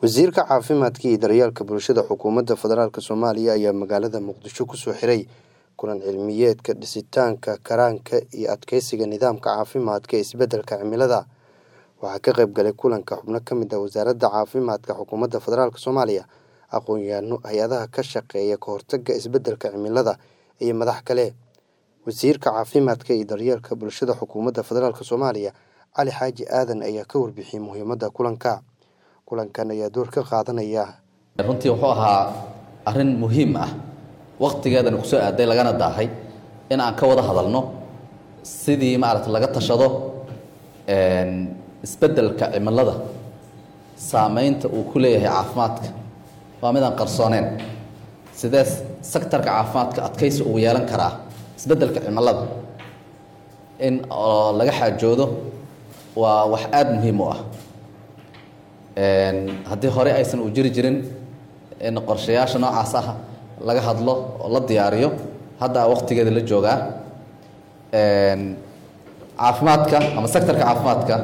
wasiirka caafimaadka iyo daryeelka bulshada xukuumadda federaalk soomaaliya ayaa magaalada muqdisho kusoo xiray kulan cilmiyeedka dhisitaanka karaanka iyo adkeysiga nidaamka caafimaadka ee isbeddelka cimilada waxaa ka qayb galay kulanka xubno ka mid ah wasaaradda caafimaadka xukuumadda federaalk soomaaliya aqoon-yahanno hay-adaha ka shaqeeya ka hortagga isbeddelka cimilada iyo madax kale wasiirka caafimaadka iyo daryeelka bulshada xukuumadda federaalk soomaaliya cali xaaji aadan ayaa ka warbixiyey muhiimadda kulanka kulankan ayaa door ka qaadanaya runtii wuxuu ahaa arrin muhiim ah wakhtigeedana kusoo aaday lagana daahay in aan ka wada hadalno sidii maaragta laga tashado isbeddelka cimilada saameynta uu ku leeyahay caafimaadka waa midaan qarsooneyn sidee sektarka caafimaadka adkaysi ugu yeelan karaa isbeddelka cimilada in oo laga xaajoodo waa wax aada muhiim u ah haddii hore aysan u jiri jirin in qorshayaasha noocaas ah laga hadlo oo la diyaariyo hadda waqtigeeda la joogaa caafimaadka ama sektarka caafimaadka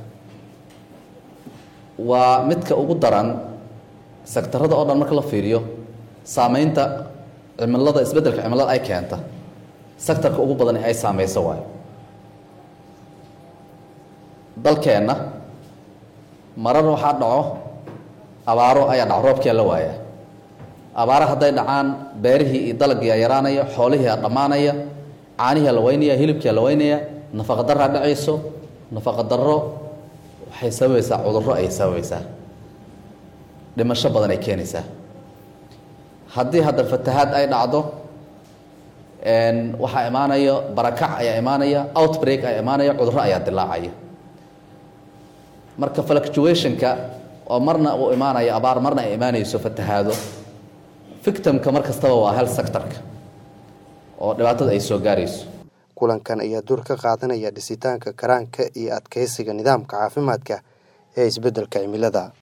waa midka ugu daran sektarada oo dhan marka la fiiriyo saameynta cimilada isbeddelka cimilada ay keenta sektarka ugu badan ee ay saameyso waayo dalkeenna marar waxaa dhaco abaaro ayaa dhaco roobkia la waaya abaaro hadday dhacaan beerihii iyo dalagii yaraanaya xoolihii a dhammaanaya caanihii la weynaya hilibkia la weynaya nafaqa daraa dhacayso nafaqa darro waxay sababaysaa cudurro ayay sababaysaa dhimasho badan ay keenaysaa haddii hadda fatahaad ay dhacdo waxaa imaanaya barakac ayaa imaanaya outbreak ayaa imaanaya cudurro ayaa dilaacaya marka fluctuationka oo marna uu imaanayo abaar marna ay imaanayso fatahaado victimka mar kastaba waa health sectorka oo dhibaatada ay soo gaarayso kulankan ayaa door ka qaadanaya dhisitaanka karaanka iyo adkeysiga nidaamka caafimaadka ee isbeddelka cimilada